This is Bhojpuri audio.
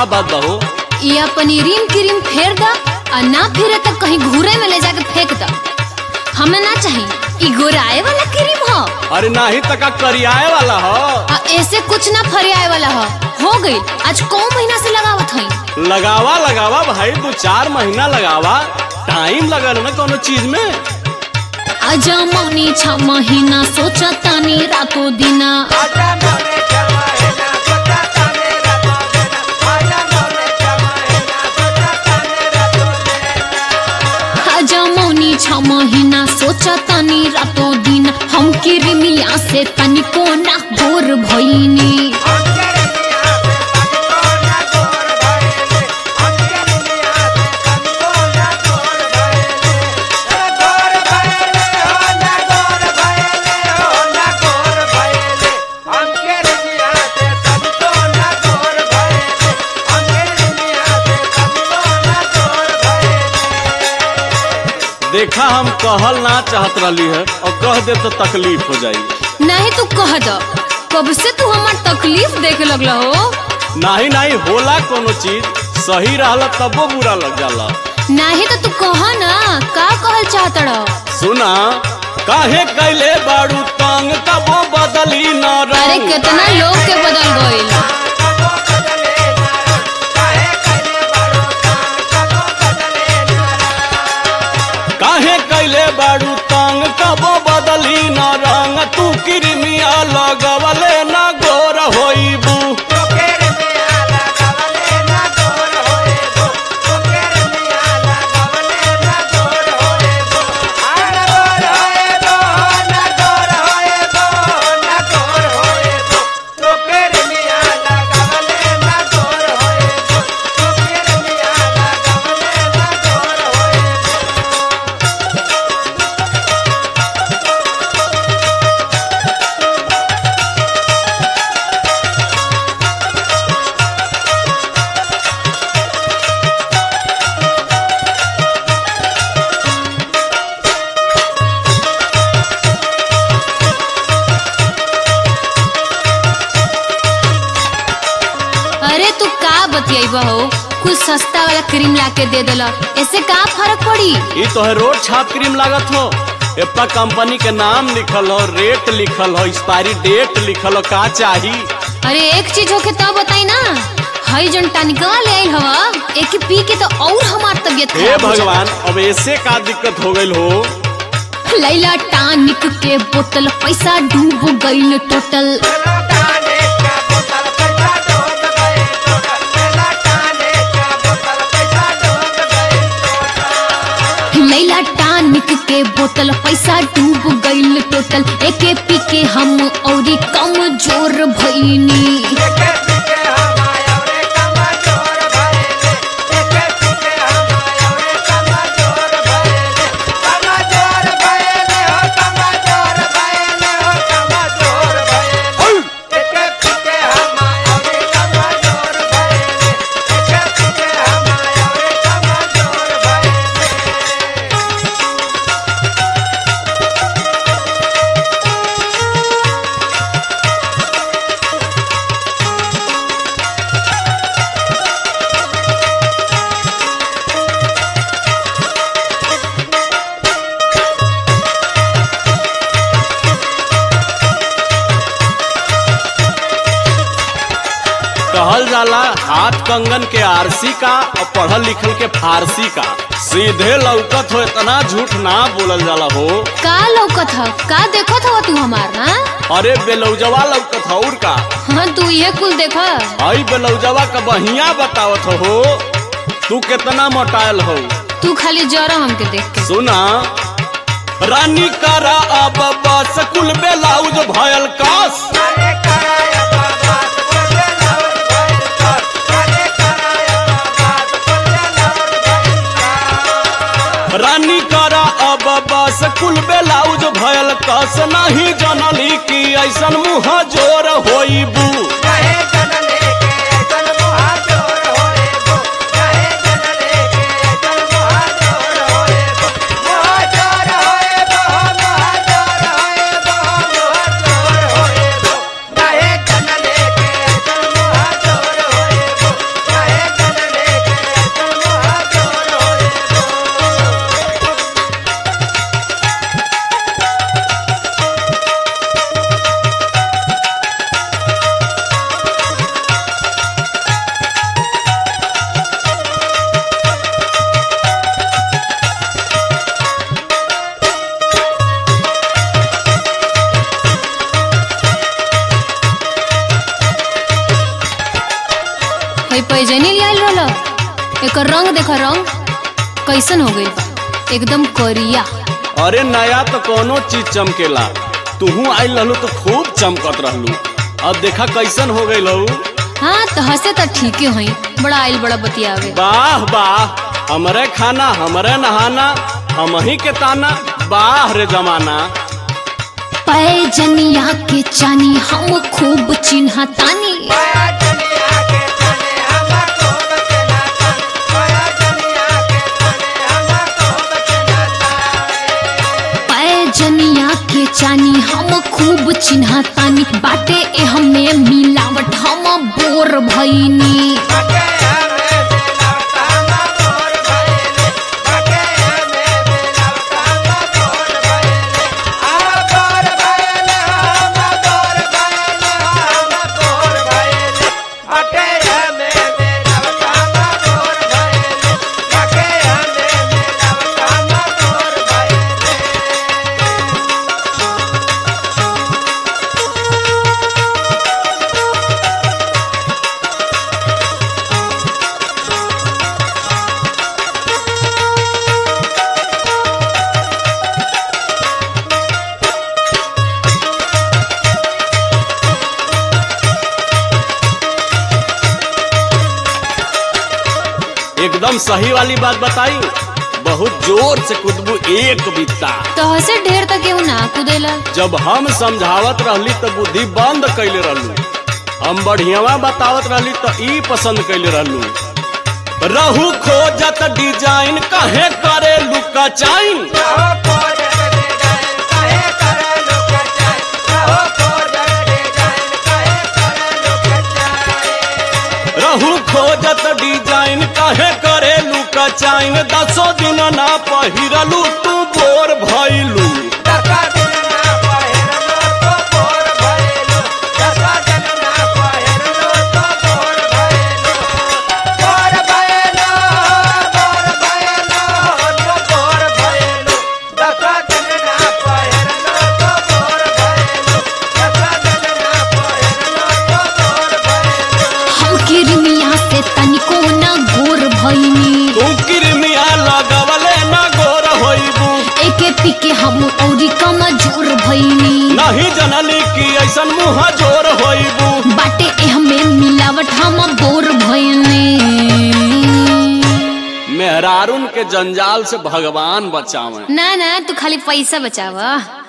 का बात बहू या पनीरीम क्रीम फेर द और ना फिरे तो कहीं घूरे में ले जाके फेंक द हमें ना चाहिए ई गोराए वाला क्रीम हो अरे नाही तका करियाए वाला हो आ ऐसे कुछ ना फरियाए वाला हो हो गई आज कौ महीना से लगावत हई लगावा लगावा भाई दो चार महीना लगावा टाइम लगल ना कोनो चीज में आजा मौनी छ महीना सोचा तानी रातो दिना आजा मौनी छ महीना सोचा तानी रातो दिना हम किरमिया से तनिको ना गोर भइनी देखा हम कहल ना चाहत रहली है और कह दे तो तकलीफ हो जाई नहीं तू कह द कब से तू हमार तकलीफ देखे लगला हो नाही नाही होला कोनो चीज सही रहला तबो बुरा लग जाला नहीं तो तू कह ना का कहल चाहत रह सुना काहे कैले बाड़ू तंग तबो बदली न अरे रंग कितना लोग के बदल गइल काहे कैले बाड़ू तंग तबो बदली न रंग तू किरमिया लगवले न गोर होइबू अरे तू का बतियाई हो कुछ सस्ता वाला क्रीम ला के दे देला ऐसे का फर्क पड़ी ई तो है रोड छाप क्रीम लागत हो एप्पा कंपनी के नाम लिखल हो रेट लिखल हो एक्सपायरी डेट लिखल हो का चाही अरे एक चीज होके तब बताई ना हई जन टनिकवा ले आइल हवा एक पी के तो और हमार तबियत हे खराब हो जाता। भगवान अब ऐसे का दिक्कत हो गइल हो लैला टानिक के बोतल पैसा डूब गइल टोटल लैला टानिक के बोतल पैसा डूब गइल टोटल एके पी के हम औरी कम जोर भइनी कहल जाला हाथ कंगन के आरसी का और पढ़ल लिखल के फारसी का सीधे लौकत हो इतना झूठ ना बोलल जाला हो का लौकत ह का देखत हव तू हमार ना अरे बेलौजवा लौकत हो और का हाँ तू ये कुल देख हई बेलौजवा का बहिया बतावत हो तू कितना मोटायल हो तू खाली जरा हमके देख के सुना रानी करा अब बस कुल बेलाउज भयल कास रानी करा अब बस कुल बेलाउज भयल कस नहीं जनली की ऐसन मुँह जोर होइबू एकर रंग देखा रंग कैसन हो गइल बा एकदम करिया अरे नया तो कोनो चीज चमकेला तूहू आइल रहलू तो खूब चमकत रहलू अब देखा कैसन हो गई लहू हाँ तो हंसे तो ठीके हई बड़ा आइल बड़ा बतियावे वाह वाह हमरे खाना हमरे नहाना हम ही के ताना वाह रे जमाना पैजनिया के चानी हम खूब चिन्हा तानी पैजनिया के चानी हम खूब चिन्हा तानी बाटे ए हमें मिलावट हम बोर भईनी एकदम सही वाली बात बताई बहुत जोर से कुदबू एक बित्ता तो हसे ढेर तक केहू ना कुदेला जब हम समझावत रहली तो बुद्धि बंद कैले रहलू हम बढ़ियावा बतावत रहली तो ई पसंद कैले रहलू रहू खोजत डिजाइन कहे करे लुका चाइन रहू खोजत डिजाइन कहे करे लुका चाइन दसो दिन ना पहिरलू तू बोर भइलू हम किरमिया से तनिको ना गोर भईनी तू किरमिया लगवले ना गोर होइबू एके पीके हम औरी कमजोर भईनी नहीं जनली कि ऐसन मुँह जोर होइबू बाटे ए हमें मिलावट हम बोर भईनी मेहरारून के जंजाल से भगवान बचावे ना ना तू खाली पैसा बचावा